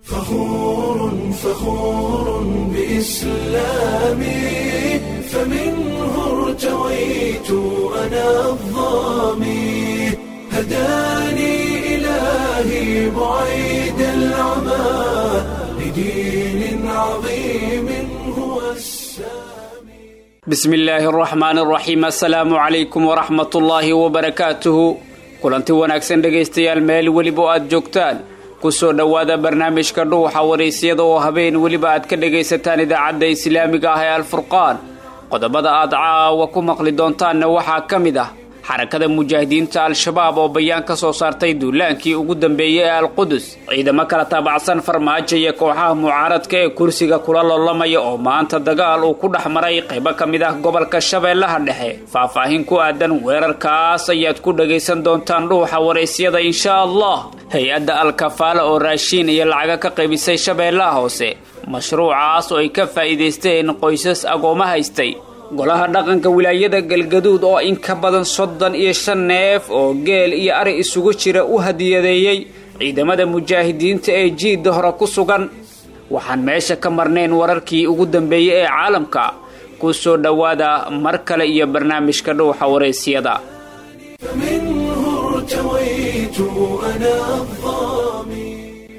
فخور فخور بإسلامي فمنه ارتويت أنا الظامي هداني إلهي بعيد العمى لدين عظيم هو السامي bismi illaahi araxmaan araxiim assalaamu calaykum waraxmat ullaahi wabarakaatuhu kulanti wanaagsan dhegaystayaal meel weliba oo aad joogtaan kusoo dhowaada barnaamijka dhuuxa waraysyada oo habeen weliba aad ka dhagaysataan idaacadda islaamiga ah ee alfurqaan qodobada aad caawa ku maqli doontaanna waxaa ka mid ah xarakada mujaahidiinta al-shabaab oo bayaan ka soo saartay duulaankii ugu dambeeyey ee alqudus ciidamo kala taabacsan farmaajo iyo kooxaha mucaaradka ee kursiga kula loolamaya oo maanta dagaal uu ku dhex maray qaybo ka mid ah gobolka shabeellaha dhexe faahfaahin ku aadan weerarkaas ayaad ku dhagaysan doontaan dhuuxa waraysyada insha allah hay-adda al-kafaala oo raashiin iyo lacaga ka qaybisay shabeellaha hoose mashruucaas oo ay ka faa'iidaysteen qoysas agooma haystay golaha dhaqanka wilaayada galgaduud oo in ka badan soddon iyo shan neef oo geel iyo ari isugu jira u hadiyadeeyey ciidamada mujaahidiinta ee jiidda hore ku sugan waxaan meesha ka marnayn wararkii ugu dambeeyey ee caalamka ku soo dhowaada mar kale iyo barnaamijka dhuuxa waraysyada فمنه ارتويت أنا الظامي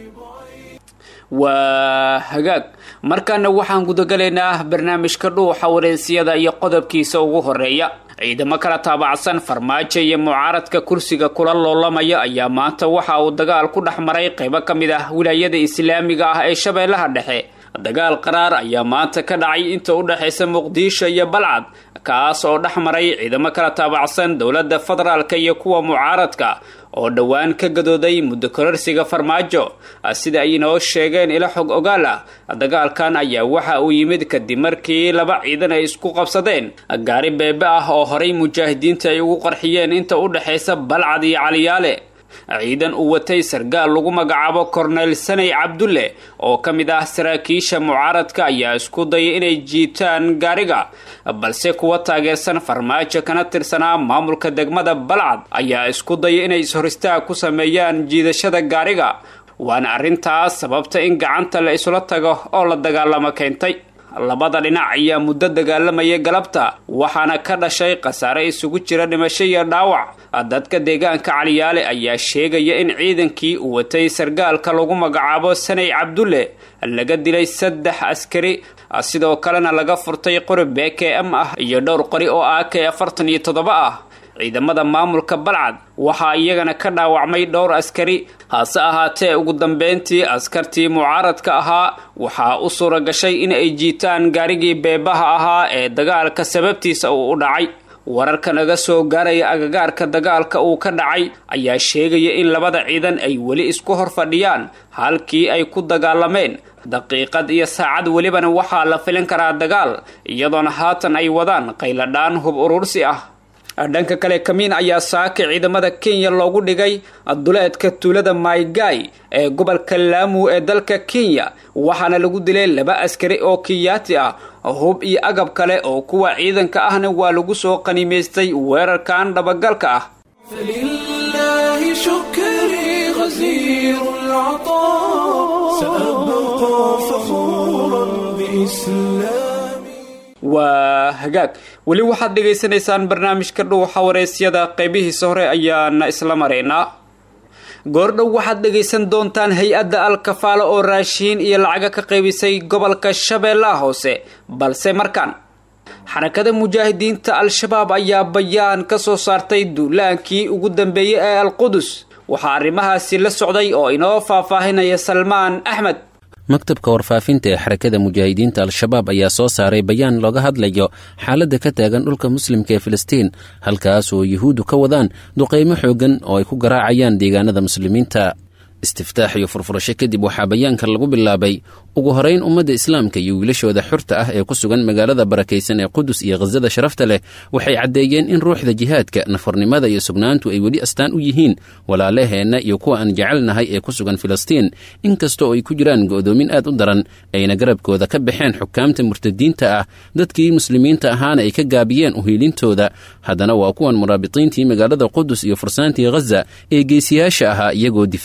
waa hagaag markaana waxaan gudagalaynaa barnaamijka dhuuxa waraysyada iyo qodobkiisa ugu horeeya ciidamo kala taabacsan farmaajo iyo mucaaradka kursiga kula loolamaya ayaa maanta waxa uu dagaal ku dhex maray qaybo ka mid ah wilaayada islaamiga ah ee shabeellaha dhexe dagaal qaraar ayaa maanta ka dhacay inta u dhexaysa muqdisho iyo balcad kaas oo dhex maray ciidamo kala taabacsan dowladda federaalka iyo kuwa mucaaradka oo dhowaan ka gadooday muddo kororsiga farmaajo sida ay inoo sheegeen ilo xog ogaal ah dagaalkan ayaa waxa uu yimid kadib markii laba ciidan ay isku qabsadeen gaari beebe ah oo horay mujaahidiinta ay ugu qarxiyeen inta u dhexaysa balcad iyo caliyaale ciidan uu watay sargaal lagu magacaabo korneyl sanay cabdulle oo ka mid ah saraakiisha mucaaradka ayaa isku dayay inay jiitaan gaariga balse kuwa taageersan farmaajo kana tirsanaa maamulka degmada balcad ayaa isku dayay inay is-horistaag ku sameeyaan jiidashada gaariga waana arrintaas sababta in gacanta la isula tago oo la dagaalamo keentay labada dhinac ayaa muddo dagaalamaya galabta waxaana ka dhashay khasaare isugu jira dhimasho iyo dhaawac dadka deegaanka caliyaale ayaa sheegaya in ciidankii uu watay sargaalka lagu magacaabo sanay cabdulle laga dilay saddex askari sidoo kalena laga furtay qori b k m ah iyo dhowr qori oo a k afartan iyo toddoba ah ciidamada maamulka balcad waxaa iyagana ka dhaawacmay dhowr askari hase ahaatee ugu dambeyntii askartii mucaaradka ahaa waxaa u suura gashay in ay jiitaan gaarigii beebaha ahaa ee dagaalka sababtiisa uu u dhacay wararka naga soo gaaraya agagaarka dagaalka uu ka dhacay ayaa sheegaya in labada ciidan ay weli isku hor fadhiyaan halkii ay ku dagaalameen daqiiqad iyo saacad welibana waxaa la filin karaa dagaal iyadoona haatan ay wadaan qayladhaan hub urursi ah dhanka kale kamiin ayaa saaka ciidamada kenya loogu dhigay duleedka tuulada maygay ee gobolka laamu ee dalka kenya waxaana lagu dilay laba askari oo kiyaati ah hub iyo agab kale oo kuwa ciidanka ahna waa lagu soo qanimaystay weerarkan dhabagalka ah فلله شكري غزير العطاء سأبقى فخورا بإسلامي waa hagaag weli waxaad dhagaysanaysaan barnaamijka dhuuxa waraysyada qaybihiisa hore ayaana isla maraynaa goordhow waxaad dhagaysan doontaan hay-adda al-kafaala oo raashiin iyo lacaga ka qaybisay gobolka shabeellaha hoose balse markaan xarakada mujaahidiinta al-shabaab ayaa bayaan ka soo saartay duulaankii ugu dambeeyey ee alqudus waxaa arrimahaasi la socday oo inoo faahfaahinaya salmaan axmed maktabka warfaafinta ee xarakada mujaahidiinta al-shabaab ayaa soo saaray bayaan looga hadlayo xaaladda ka taagan dhulka muslimka ee filistiin halkaas oo yuhuuddu ka wadaan duqaymo xoogan oo ay ku garaacayaan deegaanada muslimiinta istiftaax iyo furfurasho kadib waxaa bayaanka lagu bilaabay ugu horeyn ummadda islaamka iyo wiilashooda xurta ah ee ku sugan magaalada barakaysan ee qudus iyo khasada sharafta leh waxay caddeeyeen in ruuxda jihaadka nafarnimada iyo sugnaantu ay weli astaan u yihiin walaalaheenna iyo kuwa aan jecelnahay ee ku sugan filistiin inkasta oo ay ku jiraan go'doomin aad u daran ayna garabkooda ka baxeen xukaamta murtadiinta ah dadkii muslimiinta ahaana ay ka gaabiyeen uhiilintooda haddana waa kuwan muraabiqiintii magaalada qudus iyo fursaantii khaza ee geesiyaasha ahaa iyagoo difaacaya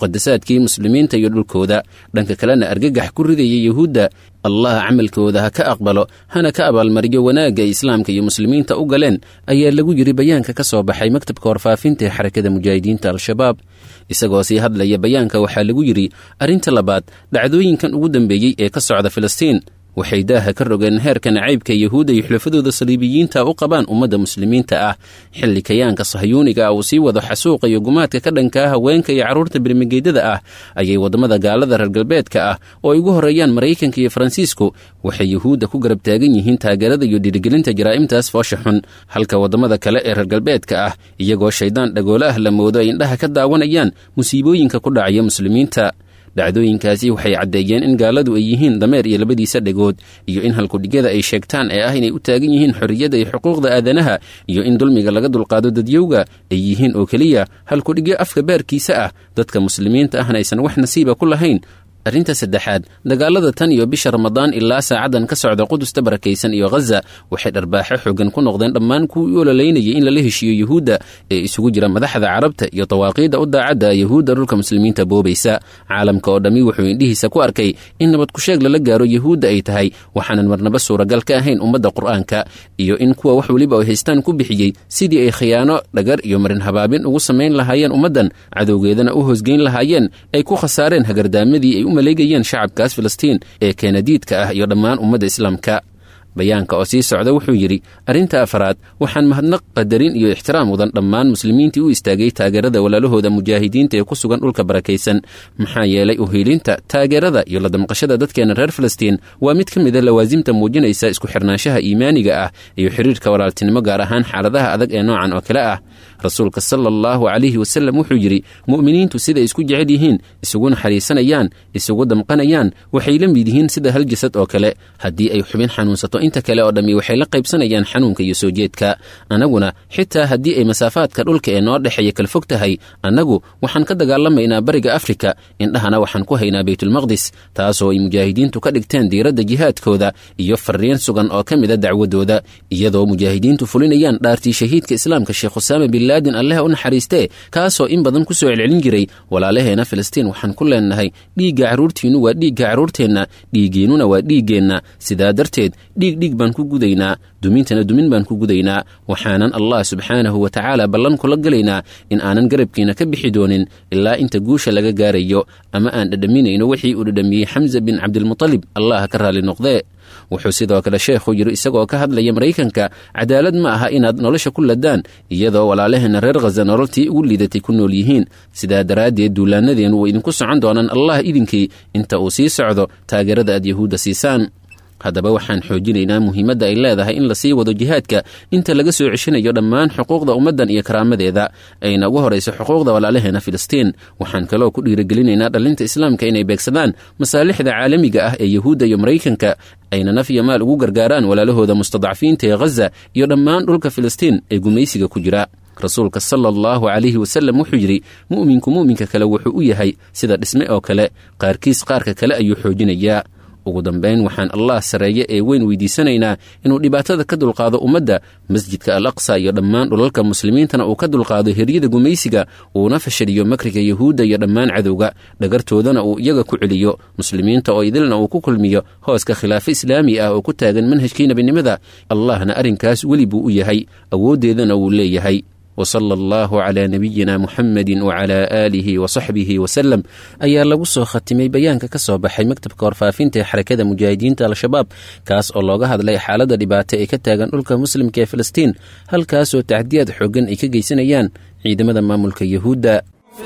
muqadasaadkii muslimiinta iyo dhulkooda dhanka kalena argagax ku ridaya yuhuudda allah camalkooda ha ka aqbalo hana ka abaalmariyo wanaagga ay islaamka iyo muslimiinta u galeen ayaa lagu yidhi bayaanka ka soo baxay maktabka warfaafinta ee xarakada mujaahidiinta al-shabaab isagoo sii hadlaya bayaanka waxaa lagu yidhi arrinta labaad dhacdooyinkan ugu dambeeyey ee ka socda filistiin waxay daaha ka rogeen heerka nacaybka yuhuudda iyo xulafadooda saliibiyiinta u qabaan ummadda muslimiinta ah xilli kayaanka sahyuuniga ah uu sii wado xasuuqa iyo gumaadka ka dhanka ah haweenka iyo carruurta birmigeydada ah ayay waddamada gaalada reer galbeedka ah oo ay ugu horreeyaan maraykanka iyo faransiisku waxay yuhuudda ku garab taagan yihiin taageerada iyo dhiirigelinta jaraa'imtaas foosha xun halka waddamada kale ee reer galbeedka ah iyagoo shaydaan dhagoolo ah la moodo ay indhaha ka daawanayaan musiibooyinka ku dhacaya muslimiinta dhacdooyinkaasi waxay caddeeyeen in gaaladu ay yihiin dameer iyo labadiisa dhegood iyo in halkudhigyada ay sheegtaan ee ah inay u taagan yihiin xorriyadda iyo xuquuqda aadanaha iyo in dulmiga laga dulqaado dadyowga ay yihiin oo keliya halkudhigyo afka baarkiisa ah dadka muslimiinta ahna aysan wax nasiiba ku lahayn arrinta saddexaad dagaalada tan iyo bisha ramadaan ilaa saacaddan ka socda qudusta barakaysan iyo khaza waxay dharbaaxo xoogan ku noqdeen dhammaan kuwii u ololeynayay in lala heshiiyo yuhuudda ee isugu jira madaxda carabta iyo dawaaqiidda u daacadda yuhuudda dhulka muslimiinta boobaysa caalamka oo dhammi wuxuu indhihiisa ku arkay in nabad kusheeg lala gaaro yuhuudda ay tahay waxaanan marnaba suuragal ka ahayn ummadda qur'aanka iyo in kuwa wax weliba ay haystaan ku bixiyey sidii ay khiyaano dhagar iyo marin habaabin ugu samayn lahaayeen ummaddan cadowgeedana u hoosgeyn lahaayeen ay ku khasaareen hagardaamadii ay maleegayeen shacabkaas filistiin ee keenadiidka ah iyo dhammaan ummadda islaamka bayaanka oo sii socda wuxuu yidhi arrinta afaraad waxaan mahadnaq qadarin iyo ixtiraam mudan dhammaan muslimiintii u istaagay taageerada walaalahooda mujaahidiinta ee ku sugan dhulka barakaysan maxaa yeelay uhiilinta taageerada iyo la damqashada dadkeena reer filistiin waa mid ka mida lawaasimta muujinaysa isku xirnaanshaha iimaaniga ah iyo xiriirka walaaltinimo gaar ahaan xaaladaha adag ee noocan oo kale ah rasuulka sala allahu calayhi wasallam wuxuu yidhi mu'miniintu siday isku jecel yihiin isugu naxariisanayaan isugu damqanayaan waxay la mid yihiin sida hal jasad oo kale haddii ay xubin xanuunsato inta kale oo dhammi waxay la qaybsanayaan xanuunka iyo soo jeedka annaguna xitaa haddii ay masaafaadka dhulka ee noo dhexeeya kala fog tahay annagu waxaan ka dagaalamaynaa bariga afrika indhahana waxaan ku haynaa baytulmaqdis taasoo ay mujaahidiintu ka dhigteen diiradda jihaadkooda iyo fariin sugan oo ka mida dacwadooda iyadoo mujaahidiintu fulinayaan dhaartii shahiidka islaamka sheekh husaame bin laadin alleh u naxariistee kaasoo in badan ku soo celcelin jiray walaalaheena filistiin waxaan ku leenahay dhiigga carruurtiinnu waa dhiigga carruurteenna dhiiggiinnuna waa dhiiggeenna sidaa darteed dhiig dhiig baan ku gudaynaa dumintana dumin baan ku gudaynaa waxaanan allah subxaanahu wa tacaala ballan kula gelaynaa in aanan garabkiina ka bixi doonin ilaa inta guusha laga gaarayo ama aan dhadhaminayno wixii uu dhadhamiyey xamsa bin cabdilmutalib allah ka raalli noqdee wuxuu sidoo kale sheekhu yidhi isagoo ka hadlaya maraykanka cadaalad ma aha inaad nolosha ku ladaan iyadoo walaalaheena reer khaza nololtii ugu liidatay ku nool yihiin sidaa daraaddeed duulaanadeennu way idinku socon doonaan allah idinkii inta uu sii socdo taageerada aad yahuudda siisaan haddaba waxaan xoojinaynaa muhiimadda ay leedahay in lasii wado jihaadka inta laga soo ceshinayo dhammaan xuquuqda ummaddan iyo karaamadeeda ayna ugu horayso xuquuqda walaalaheena filistiin waxaan kaloo ku dhiirigelinaynaa dhallinta islaamka inay beegsadaan masaalixda caalamiga ah ee yuhuudda iyo maraykanka ayna naf iyo maal ugu gargaaraan walaalahooda mustadcafiinta ee khaza iyo dhammaan dhulka filistiin ee gumaysiga ku jira rasuulka sala allahu calayhi wasallam wuxuu yidhi mu'minku mu'minka kale wuxuu u yahay sida dhisme oo kale qaarkiis qaarka kale ayuu xoojinayaa ugu dambayn waxaan allah sarreeye ee weyn weydiisanaynaa inuu dhibaatada ka dulqaado ummadda masjidka al aqsa iyo dhammaan dhulalka muslimiintana uu ka dulqaado heryada gumaysiga uuna fashaliyo makriga yuhuudda iyo dhammaan cadowga dhagartoodana uu iyaga ku celiyo muslimiinta oo idilna uu ku kulmiyo hooska khilaafo islaami ah oo ku taagan manhajkii nebinimada allahna arrinkaas weli buu u yahay awooddeedana wuu leeyahay wsala allahu calaa nabiyina muxamedi wacalaa aalihi wasaxbihi wasalem ayaa lagu soo khatimay bayaanka ka soo baxay maktabka warfaafinta ee xarakada mujaahidiinta al-shabaab kaas oo looga hadlay xaaladda dhibaato ee ka taagan dhulka muslimka ee filistiin halkaasoo tacdiyaad xooggan ay ka geysanayaan ciidamada maamulka yuhuudda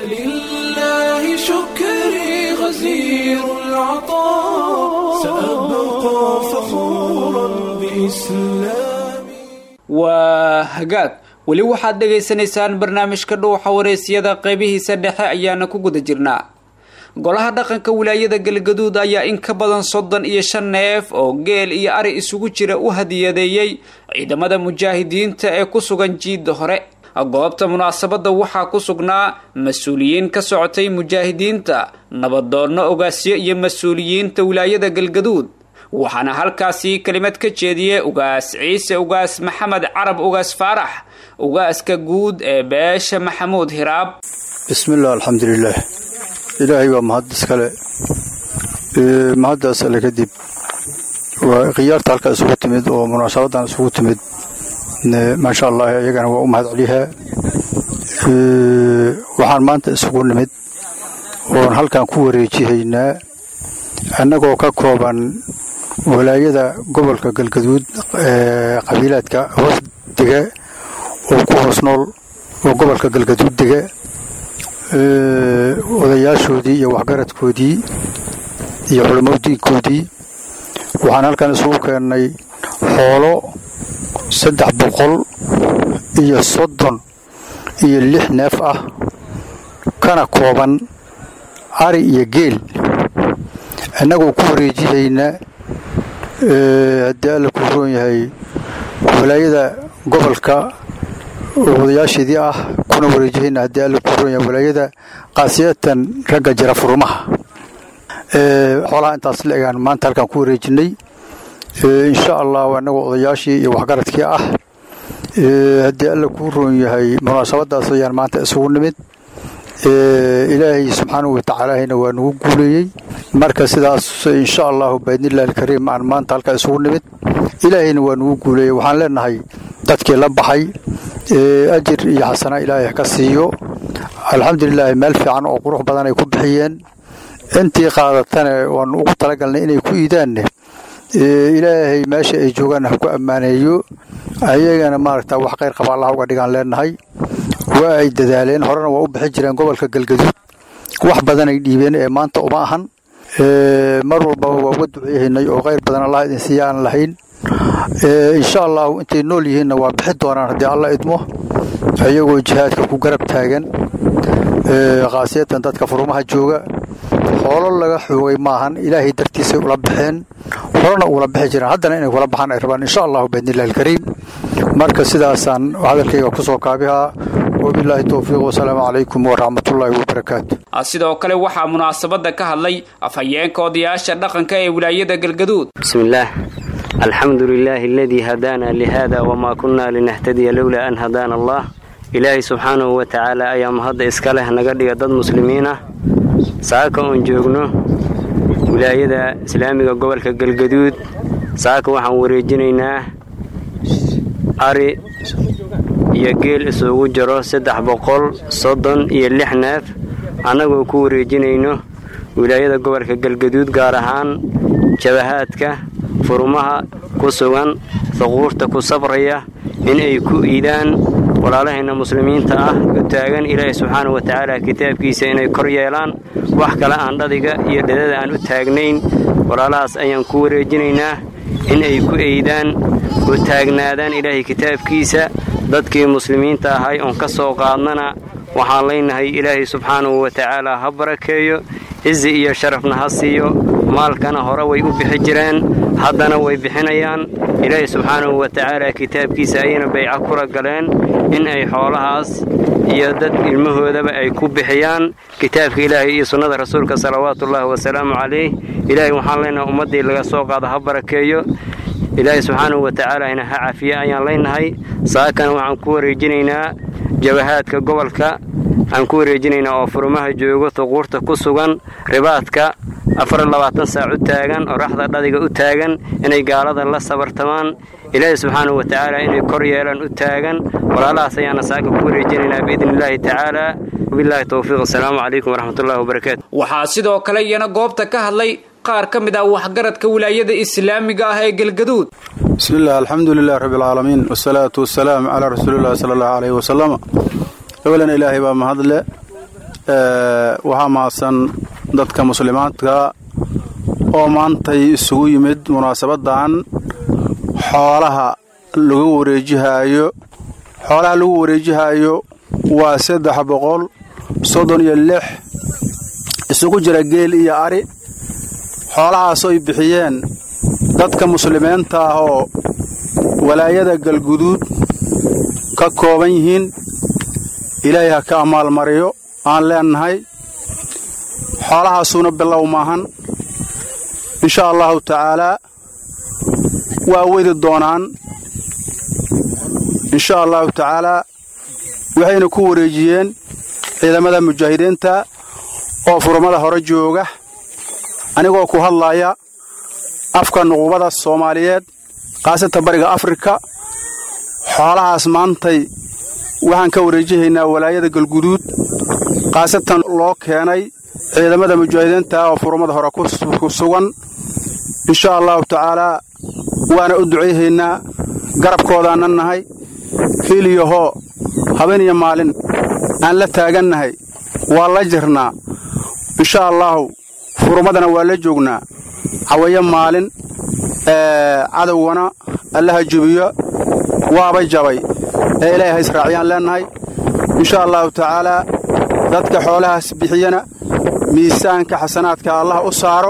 فلله شكري غزير العطاء سأبقى فخورا بإسلامي waa hagaag weli waxaad dhegaysanaysaan barnaamijka dhuuxa wareysyada qeybihiisa dhexe ayaana ku guda jirnaa golaha dhaqanka wilaayada galgaduud ayaa in ka badan soddon iyo shan neef oo geel iyo ari isugu jira u hadiyadeeyey ciidamada mujaahidiinta ee ku sugan jiidda hore goobta munaasabadda waxaa ku sugnaa mas-uuliyiin ka socotay mujaahidiinta nabadoonno ogaasyo iyo mas-uuliyiinta wilaayada galgaduud waxaana halkaasi kelimad ka jeediyey ugaas ciise ugaas maxamed carab ugaas faarax ugaaska guud ee beesha maxamuud hiraab bismillaah alxamdulilaah ilaahay waa mahad iskale mahaddaas alle kadib waa khiyaarta halka isugu timid oo munaasabadan isugu timid maasha allah iyagana waa u mahad celihaa waxaan maanta isugu nimid oon halkan ku wareejihaynaa annagoo ka kooban walaayada gobolka galgaduud ee qabiilaadka hoos dega oo ku hoos nool oo gobolka galgaduud dega odayaashoodii iyo waxgaradkoodii iyo culamadiinkoodii waxaan halkan isugu keennay xoolo saddex boqol iyo soddon iyo lix neef ah kana kooban ari iyo geel innagoo ku wareejihaynaa haddii alla ku roon yahay walaayada gobolka odayaasheedii ah kuna wareejihayna haddii alla ku roon yahay walaayada qaasiyatan ragga jira furumaha xoolaha intaas la egaan maanta halkaan ku wareejinay insha allah annagoo odayaashii iyo waxgaradkii ah haddii alla kuu roon yahay munaasabadaas ayaan maanta isugu nimid ilaahay subxaanahu watacaalaahayna waa nagu guuleeyey marka sidaas insha allahu baidnillahi alkariim aan maanta halkaa isugu nimid ilaahayna waa nagu guuleeyey waxaan leenahay dadkii la baxay ajir iyo xasana ilaahay ka siiyo alxamdulilaahi meel fiican oo qurux badan ay ku bixiyeen intii qaadatana waanu ugu talagalnay inay ku iidaanne ilaahay meesha ay joogaan ha ku ammaaneeyo ayagana maaragta wax qayr qaba allah uga dhigaan leenahay waa ay dadaaleen horena waa u bixi jireen gobolka galgaduud wax badan ay dhiibeen ee maanta uma ahan mar walbaba waa uga duceehaynay oo qayr badan allah idin siiya aan lahayn insha allahu intay nool yihiinna waa bixi doonaan haddii alla idmo ayagoo jihaadka ku garab taagan khaasiyatan dadka furumaha jooga xoolo laga xoogay maahan ilaahay dartiisay ula baxeen horena ugula bixi jireen haddana inay kula baxaan ay rabaan insha allahu biidnillahi alkariim marka sidaasaan hadalkayga kusoo kaabihaa wabilaahi towfiiq wasalaamu calaykum waraxmatullaahi wabarakaatu sidoo kale waxaa munaasabada ka hadlay afhayeenka odayaasha dhaqanka ee wilaayada galgaduud bismillaah alxamdu lilaahi aladii hadaana lihada wamaa kunnaa linahtadiya lowlaa an hadaana allah ilaahay subxaanahu wa tacaala ayaa mahadda iska leh naga dhiga dad muslimiin ah saaka oon joogno wilaayada islaamiga gobolka galgaduud saaka waxaan wareejinaynaa ari iyo geel isugu jiro saddex boqol soddon iyo lix neef annagoo ku wareejinayno wilaayada gobolka galgaduud gaar ahaan jabahaadka furumaha ku sugan huquurta ku sabraya in ay ku iidaan walaalahayna muslimiinta ah u taagan ilaahay subxaana wa tacaala kitaabkiisa inay kor yeelaan wax kale aan dhadiga iyo dhadada aan u taagnayn walaalahaas ayaan ku wareejinaynaa in ay ku eydaan u taagnaadaan ilaahay kitaabkiisa dadkii muslimiinta ahay oon ka soo qaadnana waxaan leynahay ilaahay subxaanahu wa tacaala ha barakeeyo cizi iyo sharafna ha siiyo maalkana hore way u bixi jireen haddana way bixinayaan ilaahay subxaanahu wa tacaala kitaabkiisa ayayna bayca kula galeen in ay xoolahaas iyo dad ilmahoodaba ay ku bixiyaan kitaabka ilaahay iyo sunnada rasuulka salawaatuullaahi wasalaamu calayh ilaahay waxaan leenahay ummaddii laga soo qaado ha barakeeyo ilaahay subxaanahu wa tacaalana ha cafiye ayaan leynahay saakana waxaan ku wareejinaynaa jabahaadka gobolka aan ku wareejinaynaa oo furumaha joogo tuquurta ku sugan ribaadka afarlabaatan saac u taagan oo raxda dhadiga u taagan inay gaalada la sabartamaan ilaahay subxaanahu wa tacaala inay kor yeelaan u taagan walaalahaas ayaana saaka ku wareejinaynaa biidni illaahi tacaala wabilaahi towfiiq asalaamu calaykum waraxmatullahi wabarakaatu waxaa sidoo kale iyana goobta ka hadlay qaar ka mid ah waxgaradka wilaayada islaamiga ah ee galgaduud bismillaah alxamdu lilahi rabbialcaalamiin wasalaatu wasalaamu calaa rasuulillahi sala allahu caleyhi wasalam awalan ilaahay baa mahadle waxaa mahadsan dadka muslimaadka oo maantay isugu yimid munaasabadan xoolaha lagu wareejihaayo xoolaha lagu wareejihaayo waa saddex boqol soddon iyo lix isugu jira geel iyo ari xoolahaasoy bixiyeen dadka muslimiinta ah oo walaayada galguduud ka kooban yihiin ilaahay ha ka amaalmariyo aan leennahay xoolahaasuuna bilow maahan insha allahu tacaalaa waa wedi doonaan insha allahu tacaalaa waxayna ku wareejiyeen ciidamada mujaahidiinta oo furmada hore jooga anigoo ku hadlaya afka nuqubada soomaaliyeed khaasatan bariga afrika xoolahaas maantay waxaan ka wareejihaynaa walaayada galguduud khaasatan loo keenay ciidamada mujaahidiinta oo furmada hore ku sugan insha allahu tacaalaa waana u ducayhaynaa garabkoodaanna nahay hiiliyahoo habeen iyo maalin aan la taagannahay waa la jirnaa insha allaahu furmadana waa la joognaa cawayo maalin cadowgana allaha jebiyo waaba jabay ee ilaahay ha israaciyaan leennahay insha allahu tacaalaa dadka xoolahaas bixiyana miisaanka xasanaadka allah u saaro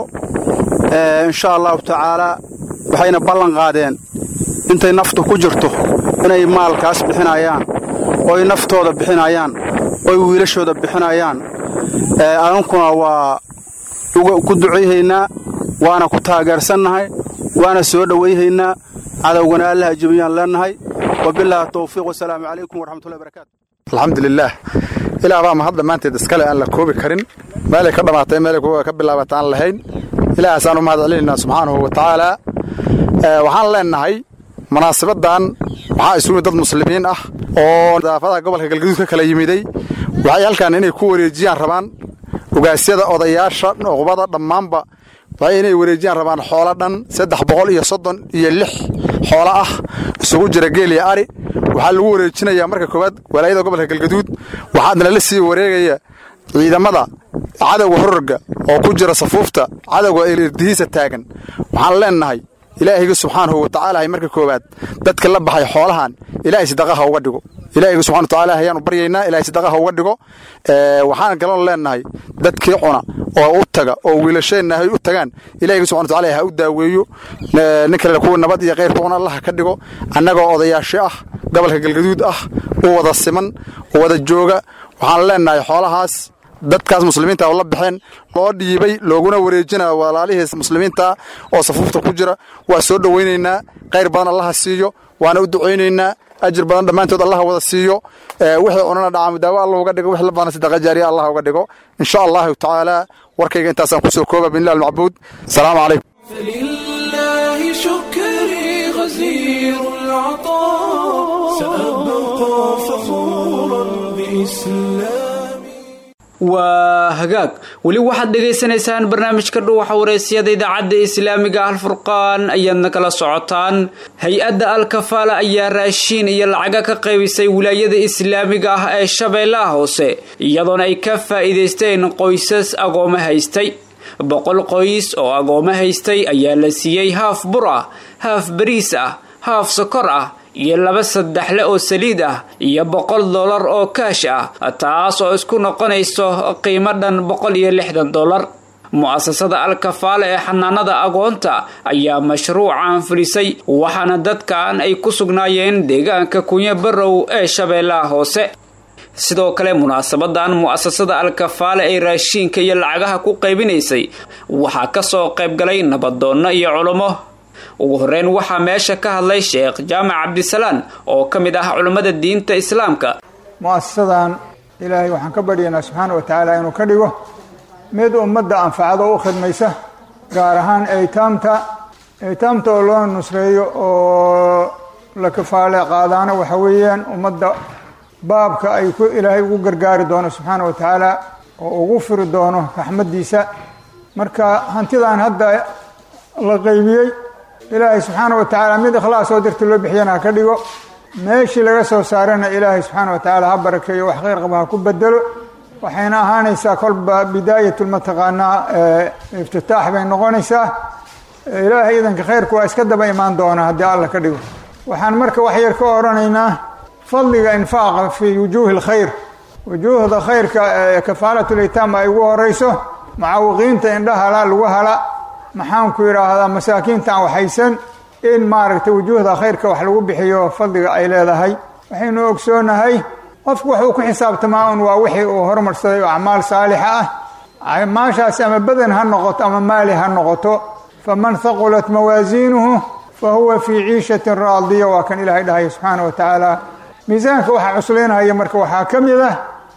insha allahu tacaalaa waxayna ballan qaadeen intay naftu ku jirto inay maalkaas bixinayaan oy naftooda bixinayaan oy wiilashooda bixinayaan anunkuna waa ku ducayhaynaa waana ku taageersannahay waana soo dhowayhaynaa cadowgana allaha jebiyaan leennahay wabilaahi towfiiq wasalaamu calaykum waraxmatullahi barakaatu alxamdulilaah ilaah baa mahad dhammaanteed iskale aan la koobi karin meelay ka dhammaatay meelay ka bilaabata aan lahayn ilaahaasaan u mahad celinaynaa subxaanahu wa tacaalaa waxaan leennahay munaasabaddan waxaa isugu dad muslimiin ah oo daafadaha gobolka galgaduud ka kala yimiday waxay halkan inay ku wareejiyaan rabaan ogaasyada odayaasha nuqbada dhammaanba waxay inay wareejiyaan rabaan xoolo dhan saddex boqol iyo soddon iyo lix xoolo ah isugu jira geel iyo ari waxaa lagu wareejinayaa marka koowaad walaayada gobolka galgaduud waxaadna la sii wareegaya ciidamada cadowga hororga oo ku jira safuufta cadowga irdihiisa taagan waxaan leennahay ilaahayga subxaanahu wa tacaala marka koowaad dadka la baxay xoolahan ilaahay sadaqaha uga dhigo ilaahayga subxana wa tacaala ayaanu baryaynaa ilahay sadaqaha uga dhigo waxaan galon leennahay dadkii cuna oo u taga oo wiilasheenna hay u tagaan ilahayga subxana wa tacaala ha u daaweeyo nin kale kuwa nabad iyo khayrka una allaha ka dhigo annagoo odayaasho ah gobolka galgaduud ah u wada siman u wada jooga waxaan leennahay xoolahaas dadkaas muslimiinta oo la baxeen loo dhiibay looguna wareejinaya walaalihiis muslimiinta oo safuufta ku jira waa soo dhowaynaynaa khayr badan allaha siiyo waana u ducaynaynaa ajir badan dhammaantood allaha wada siiyo wixii cunana dhacaamu daawo allah uga dhigo wixii la baana sadaqa jaariya allah uga dhigo insha allahu tacaala warkayga intaasaan kusoo kooba binlah almacbuud asalaamu calaykum فلله شكري غزير العطاء سأبقى فخورا بإسلامي waa hagaag weli waxaad dhagaysanaysaan barnaamijka dhuwaxa wareysyada idaacadda islaamiga alfurqaan ayaadna kala socotaan hay-adda alkafaala ayaa raashiin iyo lacaga ka qaybisay wilaayada islaamiga ah ee shabeellaha hoose iyadoona ay ka faa'iidaysteen qoysas agooma haystay boqol qoys oo agooma haystay ayaa la siiyey haaf bur ah haaf bariis ah haaf sokor ah iyo laba saddexle oo saliid ah iyo boqol dollar oo kaash ah taas oo isku noqonayso qiimo dhan boqol iyo lixdan dollar mu'asasada alkafaale ee xanaanada agoonta ayaa mashruucan fulisay waxaana dadkan ay ku sugnaayeen deegaanka kunyo barow ee shabeellaha hoose sidoo kale munaasabadan mu'asasada alkafaale ee raashiinka iyo lacagaha ku qaybinaysay waxaa kasoo qaybgalay nabadoonno iyo culummo ugu horeyn waxaa meesha ka hadlay sheekh jaamac cabdisalaan oo ka mid ah culummada diinta islaamka mu'asasadan ilaahay waxaan ka baryaynaa subxaana wa tacaala inuu ka dhigo mid ummadda anfacada u khidmaysa gaar ahaan eytaamta eytaamta oo loo nusreeyo oo la kafaale qaadaana waxa weeyaan ummadda baabka ay ku ilaahay ugu gargaari doono subxaana wa tacaala oo ugu firi doono raxmaddiisa marka hantidan hadda la qaybiyey ilaahay subxaana wa tacaala mid ikhlaas oo darti loo bixiyana ha ka dhigo meeshii laga soo saarana ilaahay subxaana wa tacaala ha barakeeyo wax khayr qaba ha ku bedelo waxayna ahaanaysaa kolba bidaayatu mataqaanaa iftitaax bay noqonaysaa ilaahay idanka khayrku waa iska daba imaan doona haddii alla ka dhigo waxaan marka wax yar ka odhanaynaa fadliga infaaqa fii wujuuhi lkhayr wujuuhda khayrka ee kafaalatulitaam ay ugu horeyso mucaawiqiinta indhahala lagu hala maxaanku yidhaahdaa masaakiinta aan waxaysan in maaragtay wujuuhda khayrka wax lagu bixiyo fadliga ay leedahay waxaynu ogsoonahay qofku wuxuu ku xisaabtamaa un waa wixii uu hormarsaday oo acmaal saalixa ah acmaashaasi ama badan ha noqoto ama maali ha noqoto faman haqulat mawaasiinuhu fa huwa fii ciishatin raadiya waa kan ilaahay dhahaya subxaana wa tacaala miisaanka waxaa cuslaynahaya marka waxaa ka mid ah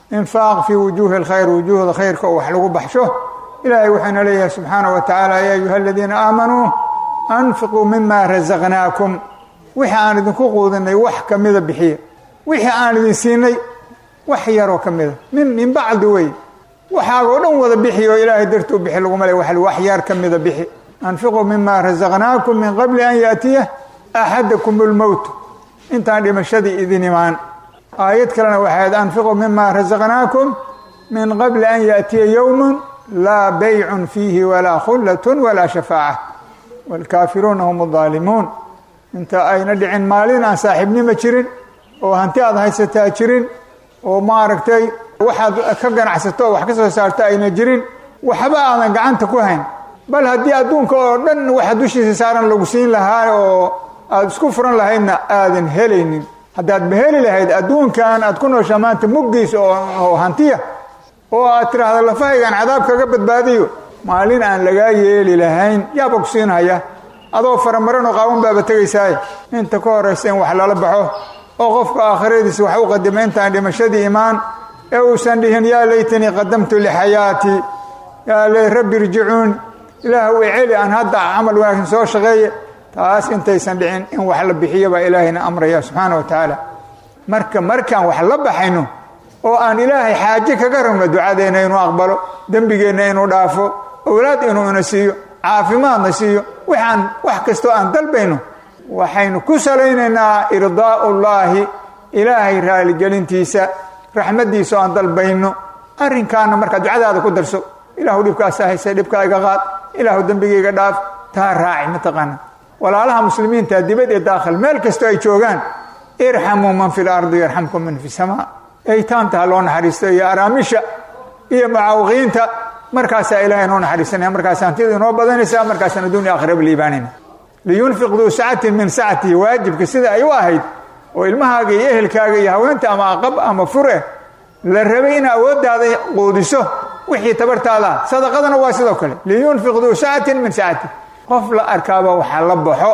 infaaq fii wujuuhi alkhayr wujuuhda khayrka oo wax lagu baxsho ilaahay wuxuuna leeyahay subxaanaه wa tacaala ya ayuha aladiina aamanuu anfiquu mima rasaqnaakum wixii aan idinku quudinay wax kamida bixiya wixii aan idin siinay wax yaroo ka mida min min bacdi wey waxaagoo dhan wada bixi oo ilaahay dartuu bixi laguma le wax yar ka mida bixi anfiquu mima rasaqnaakum min qabli an yaatiya axadakum اlmowt intaan dhimashadii idin imaan aayad kalena waxayd anfiquu mima rasaqnaakum min qabli an yaatiya yowm laa baycun fiihi walaa khullat walaa shafaaca wاlkaafiruuna hum اdaalimuun inta ayna dhicin maalin aan saaxiibnimo jirin oo hanti aad haysataa jirin oo maaragtay waxaad ka ganacsato oo wax ka soo saarto ayna jirin waxba aadan gacanta ku hayn bal haddii adduunka oo dhan waxa dushiisa saaran lagu siin lahaa oo aada isku furan lahaydna aadan helaynin haddaadba heli lahayd adduunkan aad ku nooshaa maanta muggiisa oo hantiya oo aad tiraahdo lafahaygan cadaab kaga badbaadiyo maalin aan lagaa yeeli lahayn yaaba ku siinhaya adoo faramaranoo qaawan baaba tegaysaaye inta ka horaysa in wax lala baxo oo qofka aakhiradiisa wax u qadima intaan dhimashadii imaan ee uusan dhihin yaa laytanii qadamtu lixayaatii yaa ley rabbi irjicuun ilaah u celi aan hadda camal wanaagsan soo shaqeeye taas intaysan dhicin in wax la bixiyo baa ilaahayna amraya subxaana wa tacaala marka markaan wax la baxayno oo aan ilaahay xaaje kaga rabno ducadeenna inuu aqbalo dembigeenna inuu dhaafo owlaad inuu ina siiyo caafimaadna siiyo waxaan wax kastoo aan dalbayno waxaynu ku salaynaynaa irdaa'ullaahi ilaahay raaligelintiisa raxmaddiisa oo aan dalbayno arrinkaana markaa ducadaada ku darso ilaahu dhibkaasa hayse dhibka iga qaad ilaahu dembigayga dhaaf taa raaci mataqaana walaalaha muslimiinta dibad ee daakhil meel kastoo ay joogaan irxamuu man fi lardi yarxamkum man fi samaa eytaamta ha loo naxariisto iyo araamisha iyo mucaawiqiinta markaasaa ilahay noo naxariisanaya markaas hantida inoo badanaysa markaasaan adduunya aakhiraba liibaanayna liyunfiq duu sacatin min sacatihi waajibka sida ay u ahayd oo ilmahaaga iyo ehelkaaga iyo haweenta ama aqab ama fure la rabay in awooddaada quudiso wixii tabartaada sadaqadana waa sidoo kale liyunfiq duu sacatin min sacati qof la arkaaba waxaa la baxo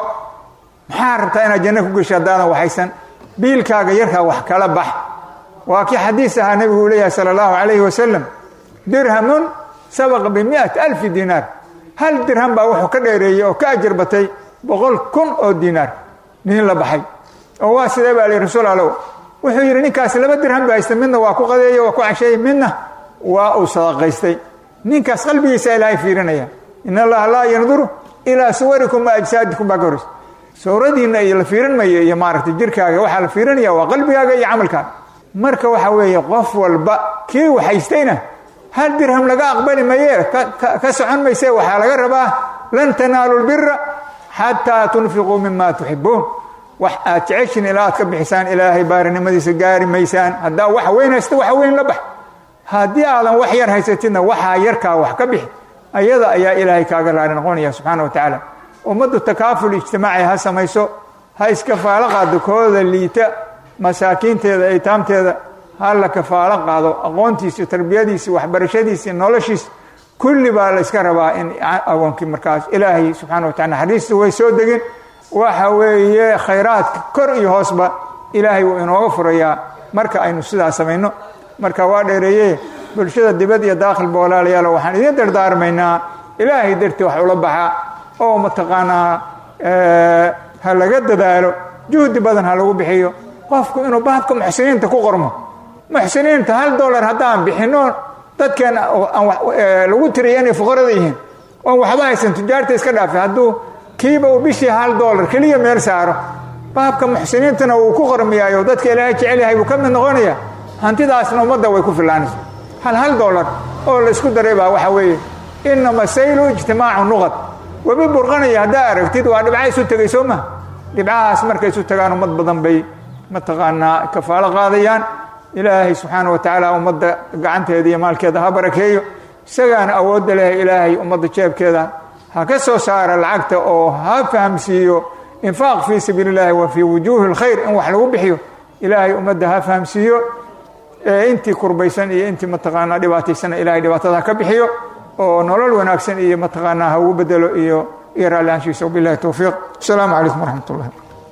maxaa rabtaa inaad janno ku gesho haddaadan waxaysan biilkaaga yarkaa wax kala bax waa kii xadiis ahaa nebigu uu leeyahay sala allahu calayhi wasalam dirhamun sabaqa bimi'ati alfi diinaar hal dirham baa wuxuu ka dheereeyey oo ka ajar batay boqol kun oo diinaar nin la baxay oo waa sidee baa lihi rasuul allow wuxuu yidhi ninkaas laba dirham ba haysta midna waa ku qadeeyey waa ku casheeyey midna waa uu sadaqaystay ninkaas qalbigiisa ilaahay fiirinaya in allaha laa yanduru ilaa suwarikum wa ajsaadikum baa ka horeysa sawradiinna iyo la fiirin mayo iyo maaragtay jirkaaga waxaa la fiirinaya waa qalbigaaga iyo camalkaaga marka waxa weeye qof walba kii waxaystayna hal dirham laga aqbali maye ka socon mayse waxaa laga rabaa lan tanaalu lbira xataa tunfiquu mima tuxibuun wax aad jeceshin ilaa aad ka bixisaan ilaahay baarinimadiisa gaari maysaan haddaa wax weyn haysta wax weyn la bax haddii aadan wax yar haysatidna waxaa yarkaa wax ka bixi ayada ayaa ilaahay kaaga raali noqonaya subxaana wa tacaala ummaddu takaaful ijtimaaci ha samayso ha iskafaalo qaado kooda liita masaakiinteeda eytaamteeda ha la kafaalo qaado aqoontiisi tarbiyadiisi waxbarashadiisi noloshiis kulli baa la yska rabaa in agoonkii markaas ilaahay subxana wa tacala naxariista way soo degin waxa weeye khayraadka kor iyo hoosba ilaahay wuu inooga furayaa marka aynu sidaa samayno marka waa dheereeye bulshada dibad iyo daakhilba walaalayaal waxaan idiin dardaarmaynaa ilaahay dartii wax ula baxa oo mataqaanaa ha laga dadaalo juhdi badan ha lagu bixiyo qofku inuu baabka muxsiniinta ku qormo muxsiniinta hal dolar haddaan bixino dadkeen lagu tiriya inay fuqarada yihiin oon waxba haysan tujaarta iska dhaafa hadduu kiiba uu bishii hal dolar keliya meel saaro baabka muxsiniintana wuu ku qormiyaayo dadka ilaahay jecel yahay buu ka mid noqonaya hantidaasna ummadda way ku filaanaysa hal hal dolar oo la isku daray baa waxa weeye inama saylu ijtimaacu nuqad webi burqanaya haddaa aragtid waa dhibca isu tegay soo ma dhibcahaas markay isu tagaan ummad badan bay mataqaanaa kafaalo qaadayaan ilaahay subxaana wa tacaala ummadda gacanteeda iyo maalkeeda ha barakeeyo isagaana awoodda leh ilaahay ummadda jeebkeeda ha ka soo saara lacagta oo ha fahamsiiyo infaaq fii sabiili اllahi wa fii wujuuhi اlkhayr in wax lagu bixiyo ilaahay ummadda ha fahamsiiyo intii kurbaysan iyo intii mataqaanaa dhibaataysana ilahay dhibaatada ha ka bixiyo oo nolol wanaagsan iyo mataqaanaa ha ugu bedelo iyo iyo raalli aanshiisa wabilahi towfiiq asalaamu calaykum waraxmat ullahi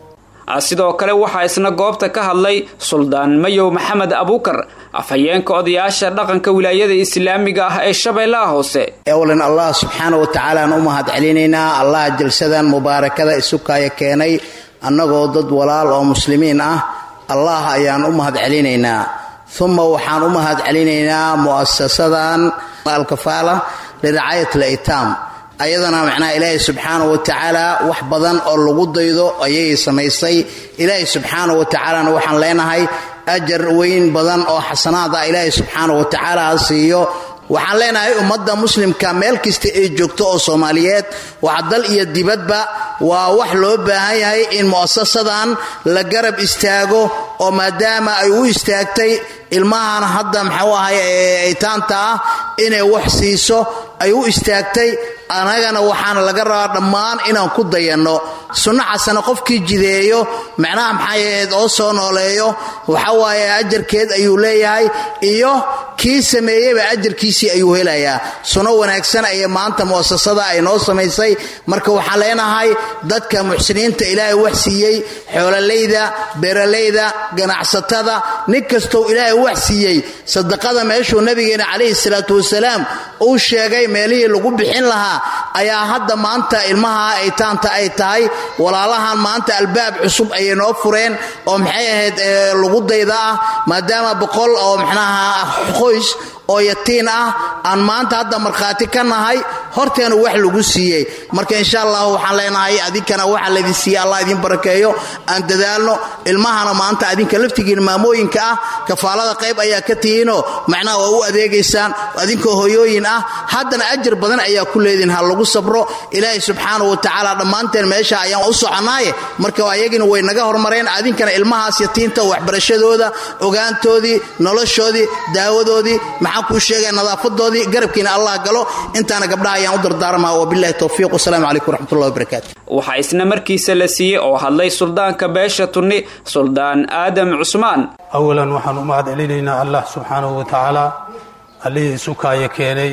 sidoo kale waxaa isna goobta ka hadlay suldaan mayow maxamed abuukar afhayeenka odayaasha dhaqanka wilaayada islaamiga ah ee shabeellaha hoose ewlan allah subxaana wa tacaala aan u mahad celinaynaa allah jalsadan mubaarakada isukaya keenay annagoo dad walaal oo muslimiin ah allah ayaan u mahad celinaynaa uma waxaan u mahad celinaynaa mu'asasadan alkafaala liracayat litaam ayadana macnaha ilaahay subxaana wa tacaala wax badan oo lagu daydo ayay samaysay ilaahay subxaana wa tacaalana waxaan leenahay ajar weyn badan oo xasanaad ah ilaahay subxaana wa tacaala ha siiyo waxaan leenahay ummadda muslimka meel kasta ay joogto oo soomaaliyeed waa dal iyo dibadba waa wax loo baahan yahay in mu'asasadan la garab istaago oo maadaama ay u istaagtay ilmahan hadda maxuu ahay ee aytaanta ah inay wax siiso ay u istaagtay annagana waxaana laga rabaa dhammaan inaan ku dayanno sunno xasana qofkii jideeyo macnaha maxay ahayd oo soo nooleeyo waxa waaye ajarkeed ayuu leeyahay iyo kii sameeyeyba ajarkiisii ayuu helayaa sunno wanaagsan ayay maanta mu'asasada ay noo samaysay marka waxaan leenahay dadka muxsiniinta ilaahay wax siiyey xoololayda beeralayda ganacsatada nin kastou ilaahay wax siiyey sadaqada meeshuu nabigeena calayhi salaatu wasalaam uu sheegay meelihii lagu bixin lahaa ayaa hadda maanta ilmaha aytaanta ay tahay walaalahan maanta albaab cusub ayay noo fureen oo maxay ahayd lagu dayda ah maadaama boqol oo mxnaha qoys oo yatiin ah aan maanta hadda markhaati ka nahay horteena wax lagu siiyey marka insha allah waxaan leenahay adinkana waxa laydin siiyey allah idin barakeeyo aan dadaalno ilmahana maanta adinka laftigiina maamooyinka ah kafaalada qayb ayaa ka tihiinoo macnaha waa u adeegaysaan adinkoo hoyooyin ah haddana ajar badan ayaa ku leedihin ha lagu sabro ilaahay subxaana wa tacaala dhammaanteen meesha ayaan u soconnaaye marka ayagina way naga hormareen adinkana ilmahaas yatiinta waxbarashadooda ogaantoodii noloshoodii daawadoodii maxaan kuu sheegaya nadaafadoodii garabkiina allah galo intaana gabdhaha ayaan u dardaarmaa wabilahi towfiiq wasalaamu calaykum waraxmatullahi wabarakaatu waxaa isna markiisa la siiyey oo hadlay suldaanka beesha tunni suldaan aadam cusmaan awalan waxaan u mahad celinaynaa allah subxaanahu wa tacaala allihii sukaaya keenay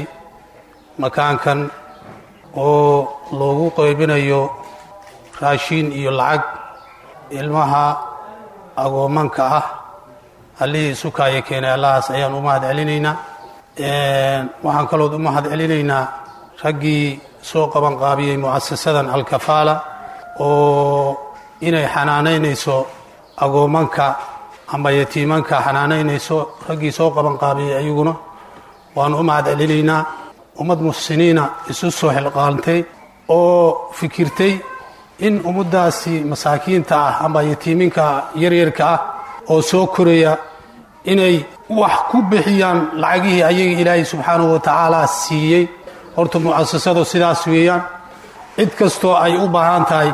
makaankan oo loogu qaybinayo raashiin iyo lacag ilmaha agoomanka ah allihii sukaaya keenay allahaas ayaan u mahad celinaynaa waxaan kalood u mahad celinaynaa raggii soo qabanqaabiyey mu'asasadan alkafaala oo inay xanaanaynayso agoomanka ama yatiimanka xanaanaynayso raggii soo qabanqaabiyey ayaguna waan u mahad celinaynaa ummad muxsiniina isu soo xilqaantay oo fikirtay in ummaddaasi masaakiinta ah ama yatiiminka yaryarka ah oo soo koraya inay wax ku bixiyaan lacagihii ayaga ilaahay subxaanahu wa tacaala siiyey horta mu'asasadu sidaas weeyaan cid kastoo ay u baahan tahay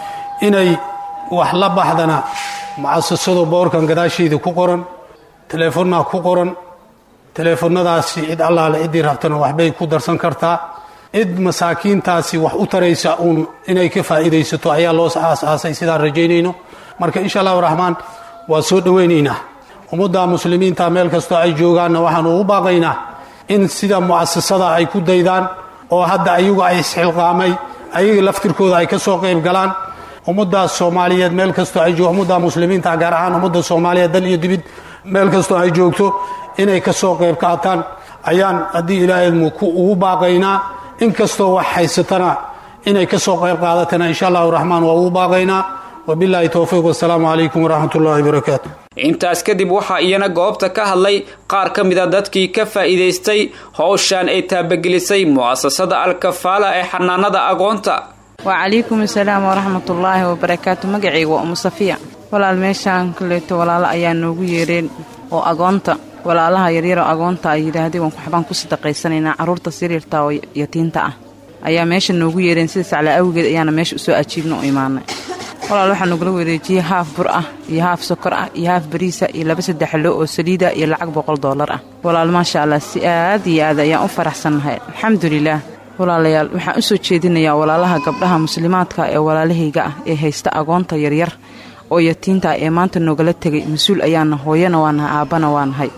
inay wax la baxdana mu'asasadu boorkan gadaasheeda ku qoran teleefonnaa ku qoran teleefonnadaasi cid allaale ciddii rabtana waxbay ku darsan kartaa cid masaakiintaasi wax u taraysa uun inay ka faa'iidaysato ayaa loo aasaasay sidaan rajaynayno marka insha allahu raxmaan waa soo dhowaynaynaa ummadda muslimiinta meel kastoo ay joogaanna waxaanu ugu baaqaynaa in sida mu'asasada ay ku daydaan oo hadda ayagu ay isxilqaamay ayaga laftirkooda ay ka soo qayb galaan ummaddaas soomaaliyeed meel kastoo ay joog ummadda muslimiinta gaar ahaan ummadda soomaaliyeed dal iyo dibid meel kastoo ay joogto inay ka soo qayb qaataan ayaan haddii ilaahaymu ugu baaqaynaa in kastoo wax haysatana inay ka soo qayb qaadatana insha allahu raxmaan waa ugu baaqaynaa wabilaahi towfiiq wasalaamu calaykum waraxmat ullahi wabarakaatu intaas kadib waxaa iyana goobta ka hadlay qaar ka mid a dadkii ka faa'iidaystay howshan ay taabagelisay mu'asasada alkafaala ee xanaanada agoonta wacalaykum asalaam waraxmatullaahi wabarakaatu magacayga waa umu safiya walaal meeshaan kaleeto walaalo ayaa noogu yeereen oo agoonta walaalaha yaryaroo agoonta ay yidhaahdeen waxbaan ku sadaqaysanaynaa carruurtaas yaryarta oo yatiinta ah ayaa meesha noogu yeereen sida sacla awgeed ayaana meesha usoo ajiibna u imaanay walaal waxaa nogula wareejiyey haaf bur ah iyo haaf sokor ah iyo haaf bariisa iyo laba saddexlo oo saliida iyo lacag boqol doolar ah walaal maasha allah si aad iyo aad ayaan u faraxsannahay alxamdulilaah walaalayaal waxaan u soo jeedinayaa walaalaha gabdhaha muslimaadka ee walaalahayga ah ee haysta agoonta yaryar oo yatiinta ee maanta noogala tegay mas-uul ayaana hooyana waa nahay aabbana waa nahay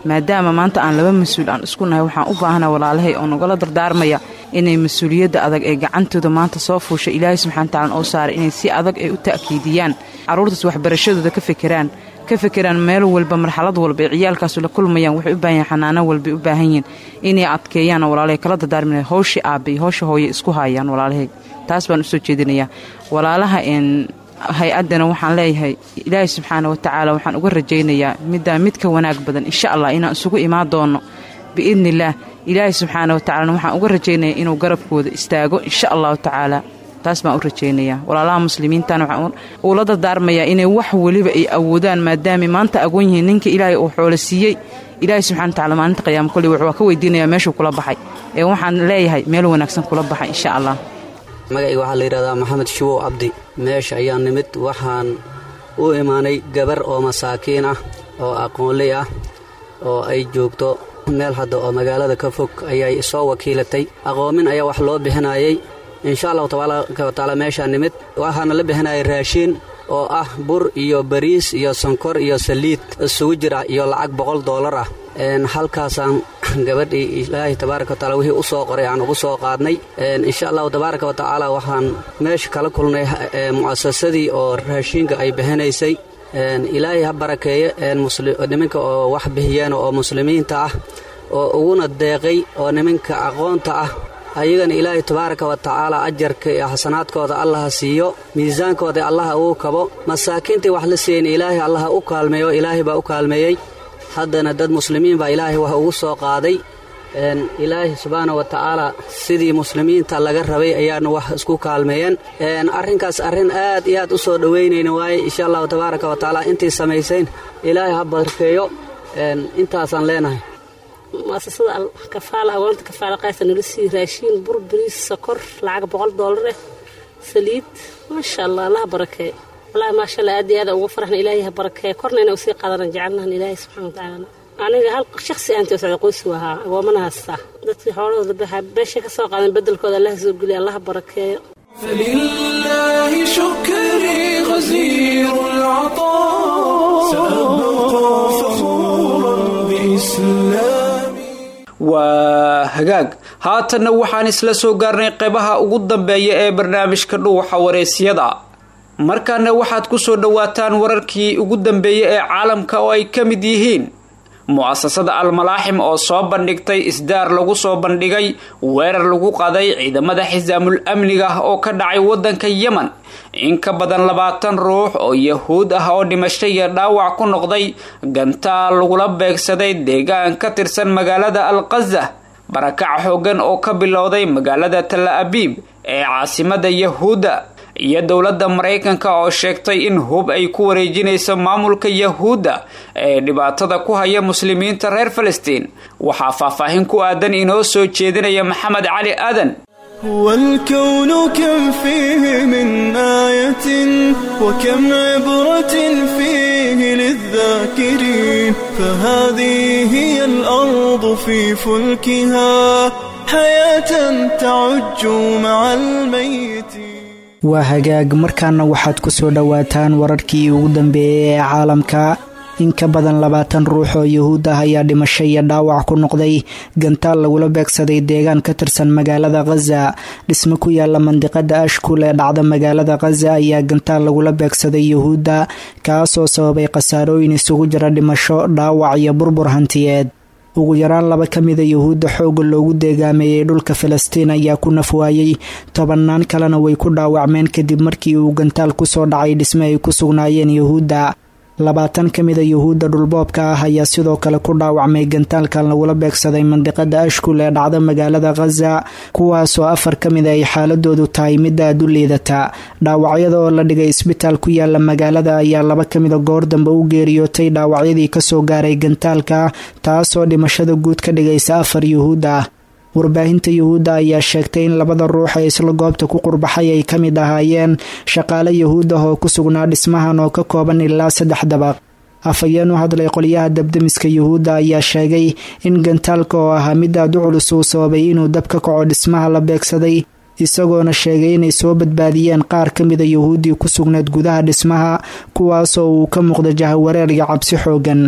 maadaama maanta aan laba mas-uul aan isku nahay waxaan u baahana walaalahay oo nagala dardaarmaya inay mas-uuliyadda adag ee gacantooda maanta soo fuusha ilaahay subxana watacaala oo saaray inay si adag ay u ta'kiidiyaan carruurtaas waxbarashadooda ka fekeraan ka fekeraan meel walba marxalad walba ee ciyaalkaasu la kulmayaan waxay u baahan yihin xanaano walbay u baahan yihiin inay adkeeyaan walaalahay kala dardaarmina howshii aabba iyo howsha hooye isku haayaan walaalahay taas baan usoo jeedinayaa walaalaha hay-addana waxaan leeyahay ilaahay subxaana wa tacaala waxaan uga rajaynayaa middaa mid ka wanaag badan insha allah inaan isugu imaan doono biidni illaah ilaahay subxaana wa tacalana waxaan uga rajaynayaa inuu garabkooda istaago insha allahu tacaala taas baan u rajaynayaa walaalaha muslimiintana waxaan uula dardaarmayaa inay wax weliba ay awoodaan maadaamay maanta agoon yihiin ninka ilaahay uu xoolo siiyey ilaahay subxana wa tacala maalinta qiyaama kolley waa ka weydiinayaa meeshuu kula baxay ee waxaan leeyahay meel wanaagsan kula baxay insha allah magacayga waxaa la yidhahdaa maxamed shubow cabdi meesha ayaa nimid waxaan u imaanay gabar oo masaakiin ah oo aqoonley ah oo ay joogto meel hadda oo magaalada ka fog ayay soo wakiilatay aqoomin ayaa wax loo bixinayay insha allahu tabaaraka wa tacaala meeshaa nimid waxaana la bixinayay raashiin oo ah bur iyo bariis iyo sonkor iyo saliid isugu jira iyo lacag boqol doolar ah halkaasaan gabadhii ilaahay tabaaraka wa tacala wixii u soo qoray aan ugu soo qaadnay insha allahu tabaaraka wa tacaala waxaan meesha kala kulnay mu'asasadii oo raashiinka ay bixinaysay ilaahay ha barakeeye niminka oo wax bixiyeen oo muslimiinta ah oo uguna deeqay oo niminka aqoonta ah ayagana ilaahay tabaaraka wa tacaala ajarka iyo xasanaadkooda allaha siiyo miisaankooda allaha uu kabo masaakiintii wax la siiyen ilaahay allaha u kaalmeeyo ilaahay baa u kaalmeeyey haddana dad muslimiin baa ilaahay wax ugu soo qaaday ilaahay subxaana wa tacaala sidii muslimiinta laga rabay ayaana wax isku kaalmeeyeen arrinkaas arrin aad iyo aad u soo dhowaynayna waaye insha allahu tabaaraka wa tacaala intii samaysayn ilaahay ha barkeeyo intaasaan leenahay muasasada kafaala agoonta kafaala qaasa nala sii raashiin bur bariis sokor lacag boqol doolar eh saliid maasha allah allaha barakeeyo wallaahi maasha allah aad iyo aada ugu faraxna ilaahay ha barakeeyo korna inay usii qaadanan jecelnahan ilaahay subxana wa tacaala aniga hal shaksi aanti socda qoysi ahaa agoomana haystaa dadkii xoolahooda baxa beesha ka soo qaadan bedelkooda allaha soo geliya allaha barakeeyo فلله شكري غزير العطاء سأبقى فخورا بإسلامي waa hagaag haatanna waxaan isla soo gaarnay qeybaha ugu dambeeya ee barnaamijka dhuuxa wareysiyada markaana waxaad ku soo dhowaataan wararkii ugu dambeeyey ee caalamka oo ay ka mid yihiin mu-asasada almalaaxim oo soo bandhigtay isdaar lagu soo bandhigay weerar lagu qaday ciidamada xisaamul amniga oo ka dhacay wadanka yemen in ka badan labaatan ruux oo yahuud ah oo dhimasho iyo dhaawac ku noqday gantaal lagula beegsaday deegaan ka tirsan magaalada alqaza barakac xoogan oo ka bilowday magaalada tala abiib ee caasimada yahuudda iyo dowladda maraykanka oo sheegtay in hub ay ku wareejinayso maamulka yahuudda ee dhibaatada ku haya muslimiinta reer falastiin waxaa faahfaahin ku aadan inoo soo jeedinaya maxamed cali aadan هو الكون كم فيه من آية وكم عبرة فيه للذاكرين فهذه هي الأرض في فلكها حياة تعج مع الميت waa hagaag markaana waxaad ku soo dhowaataan wararkii ugu dambeeyey ee caalamka in ka badan labaatan ruux oo yuhuud ah ayaa dhimasho iyo dhaawac ku noqday gantaal lagula beegsaday deegaan ka tirsan magaalada khaza dhismo ku yaala mandiqada ashkul ee dhacda magaalada khaza ayaa gantaal lagula beegsaday yuhuudda kaasoo sababay khasaarooyin isugu jira dhimasho dhaawac iyo burbur hantiyeed ugu yaraan laba ka mida yuhuudda xooga loogu deegaameeyey dhulka falastiin ayaa ku nafwaayey tobannaan kalena way ku dhaawacmeen kadib markii uu gantaal kusoo dhacay dhisme ay ku sugnaayeen yuhuudda labaatan ka mida yuhuudda dhulboobka ah ayaa sidoo kale ku dhaawacmay gantaalkan lagula beegsaday mandiqada ashkul ee dhacda magaalada khaza kuwaasoo afar ka mida ay xaaladoodu tahay midda aad u liidata dhaawacyada oo la dhigay isbitaal ku yaala magaalada ayaa laba ka mida goor dambe u geeriyootay dhaawacyadii kasoo gaaray gantaalka taasoo dhimashada guud ka dhigaysa afar yuhuud ah warbaahinta yuhuudda ayaa sheegtay in labada ruux ee isla goobta ku qurbaxay ay ka mid ahaayeen shaqaale yuhuud ah oo ku sugnaa dhismahan oo ka kooban ilaa saddex dabaq afhayeen u hadlay qolyaha dabdemiska yuhuudda ayaa sheegay in gantaalka oo ahaa mid aad u culus uu sababay inuu dab ka kaco dhismaha la beegsaday isagoona sheegay inay soo badbaadiyeen qaar ka mida yuhuuddii ku sugneed gudaha dhismaha kuwaasoo uu ka muuqda jahawareer iyo cabsi xoogan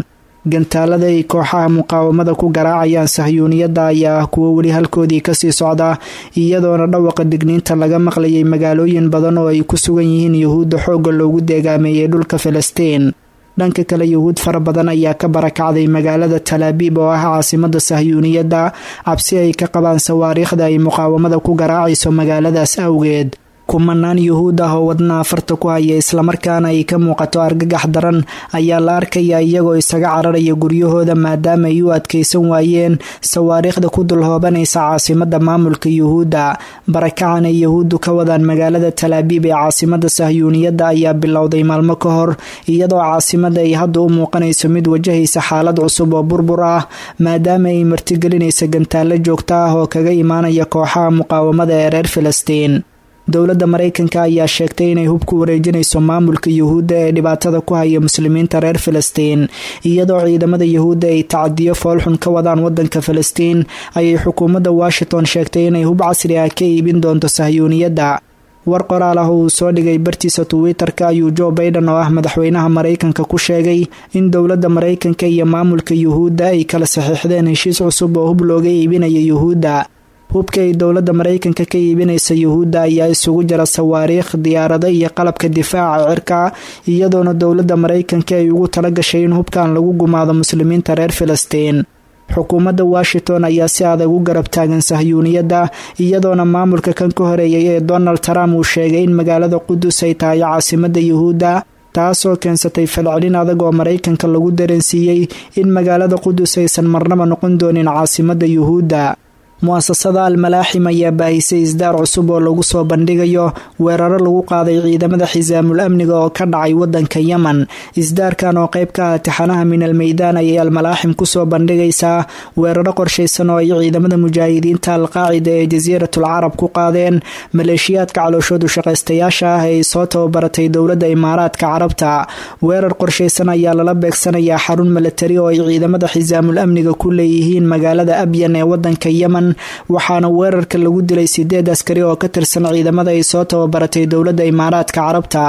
gantaalada ay kooxaha muqaawamada ku garaacayaan sahyuuniyadda ayaa ah kuwo weli halkoodii kasii socda iyadoona dhawaqa digniinta laga maqlayay magaalooyin badan oo ay ku sugan yihiin yuhuudda xoogga loogu deegaameeyey dhulka filistiin dhanka kale yuhuud fara badan ayaa ka barakacday magaalada talaabiib oo ah caasimada sahyuuniyadda cabsi ay ka qabaan sawaariikhda ay muqaawamada ku garaacayso magaaladaas awgeed kumanaan yuhuud ah oo wadna afarta ku haya islamarkaana ay ka muuqato argagax daran ayaa la arkaya iyagoo isaga cararaya guryahooda maadaama ay u adkaysan waayeen sawaariikhda ku dulhoobanaysa caasimada maamulka yuhuudda barakacan ay yuhuuddu ka wadaan magaalada talaabiib ee caasimada sahyuuniyadda ayaa bilowday maalmo ka hor iyadoo caasimada ay hadda u muuqanayso mid wajahaysa xaalad cusub oo burbur ah maadaama ay martigelinaysa gantaalo joogto ah oo kaga imaanaya kooxaha muqaawamada ee reer filistiin dowladda maraykanka ayaa sheegtay inay hub ku wareejinayso maamulka yuhuudda ee dhibaatada ku haya muslimiinta reer filistiin iyadoo ciidamada yuhuudda ay tacadiyo foolxun ka wadaan wadanka filistiin ayay xukuumadda washington sheegtay inay hub casri ah ka iibin doonto sahyuuniyadda war qoraal ah oo uu soo dhigay bartiisa twitter-ka ayuu joe baiden oo ah madaxweynaha maraykanka ku sheegay in dowladda maraykanka iyo maamulka yuhuudda ay kala saxiixdeen heshiis cusub oo hub looga iibinayo yuhuudda hubka ay dowladda maraykanka ka iibinaysa yuhuudda ayaa isugu jira sawaariikh diyaarado iyo qalabka difaaca cirka iyadoona dowladda maraykanka ay ugu tala gashay in hubkan lagu gumaado muslimiinta reer filistiin xukuumadda washington ayaa si adag u garab taagan sahyuuniyadda iyadoona maamulka kan ka horeeyay ee donald trump uu sheegay in magaalada qudus ay tahay caasimada yuhuudda taasoo keensatay falcelin adag oo maraykanka lagu dareensiiyey in magaalada qudus aysan marnaba noqon doonin caasimada yuhuudda mu-asasada almalaaxim ayaa baahisay isdaar cusub oo lagu soo bandhigayo weeraro lagu qaaday ciidamada xisaamul amniga oo ka dhacay wadanka yemen isdaarkan oo qayb ka ah tixanaha min almeydaan ayay almalaaxim kusoo bandhigaysaa weeraro qorshaysan oo ay ciidamada mujaahidiinta alqaacida ee jasiiratul carab ku qaadeen maleeshiyaadka calooshoodu shaqaystayaasha ah ee ay soo tababaratay dowladda imaaraadka carabta weerar qorshaysan ayaa lala beegsanayaa xarun milatari oo ay ciidamada xisaamul amniga ku leeyihiin magaalada abyan ee wadanka yemen waxaana weerarka lagu dilay sideed askari oo ka tirsan ciidamada ay soo tababaratay dowladda imaaraadka carabta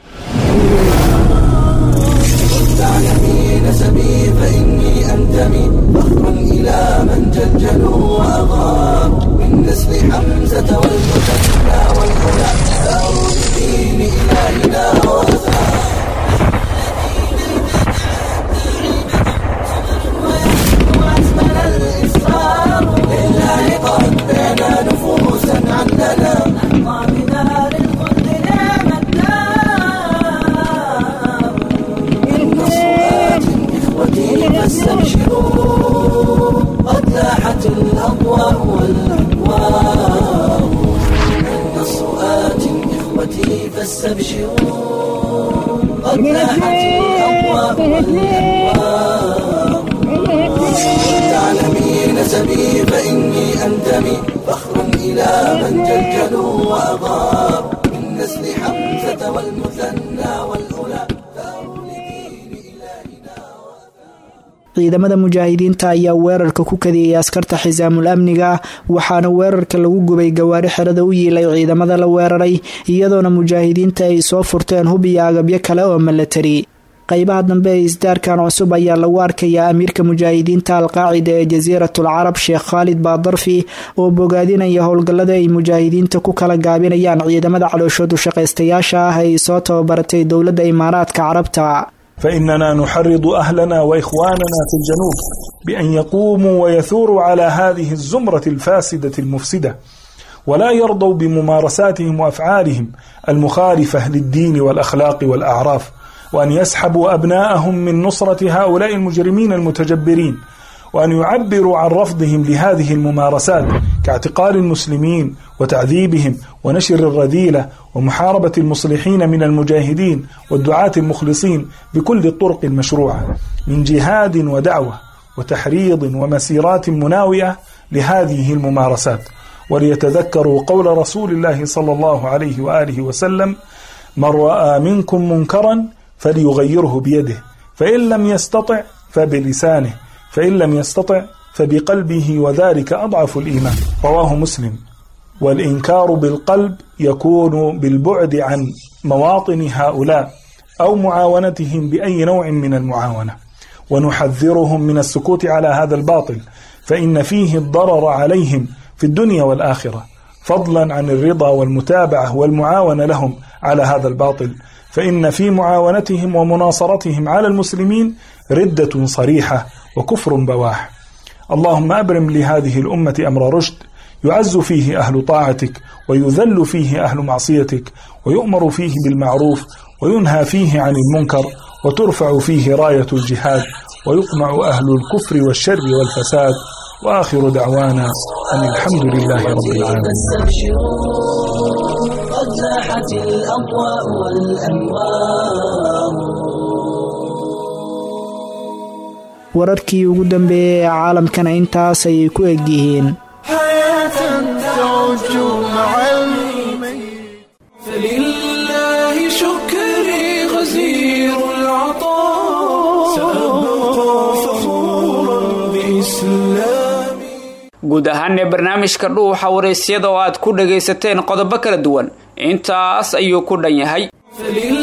ciidamada mujaahidiinta ayaa weerarka ku kadiyay askarta xisaamul amniga waxaana weerarka lagu gubay gawaari xerada u yiilay ciidamada la weeraray iyadoona mujaahidiinta ay soo furteen hub iyo agabyo kale oo milatari qaybaha dambe ee isdaarkan cusub ayaa lagu arkayaa amiirka mujaahidiinta alqaacida ee jasiiratul carab sheekh khaalid baadarfi oo bogaadinaya howlgallada ay mujaahidiinta ku kala gaabinayaan ciidamada calooshoodu shaqaystayaasha ah ay soo tababaratay dowladda imaaraadka carabta فإننا نحرض أهلنا وإخواننا في الجنوب بأن يقوموا ويثوروا على هذه الزمرة الفاسدة المفسدة ولا يرضوا بممارساتهم وأفعالهم المخالفة للدين والأخلاق والأعراف وأن يسحبوا أبناءهم من نصرة هؤلاء المجرمين المتجبرين وأن يعبروا عن رفضهم لهذه الممارسات كاعتقال المسلمين وتعذيبهم ونشر الرذيلة ومحاربة المصلحين من المجاهدين والدعاة المخلصين بكل الطرق المشروعة من جهاد ودعوة وتحريض ومسيرات مناوئة لهذه الممارسات وليتذكروا قول رسول الله صلى الله عليه وآله وسلم من رأى منكم منكرا فليغيره بيده فإن لم يستطع فبلسانه فإن لم يستطع فبقلبه وذلك أضعف الإيمان رواه مسلم والإنكار بالقلب يكون بالبعد عن مواطن هؤلاء أو معاونتهم بأي نوع من المعاونة ونحذرهم من السكوت على هذا الباطل فإن فيه الضرر عليهم في الدنيا والآخرة فضلا عن الرضا والمتابعة والمعاونة لهم على هذا الباطل فإن في معاونتهم ومناصرتهم على المسلمين ردة صريحة وكفر بواح اللهم أبرم لهذه الأمة أمر رشد يعز فيه أهل طاعتك ويذل فيه أهل معصيتك ويؤمر فيه بالمعروف وينهى فيه عن المنكر وترفع فيه راية الجهاد ويقمع أهل الكفر والشر والفساد وآخر دعوانا أن الحمد لله رب العالمين قد لاحت الأضواء والأنوار wararkii ugu dambeeyey ee caalamkana intaas ayay ku egyihiin فلله شكري غزير العطاء سأبقى فخورا بإسلامي guud ahaanee barnaamijka dhuuxa waraysyada oo aad ku dhagaysateen qodobo kala duwan intaas ayuu ku dhan yahay فلله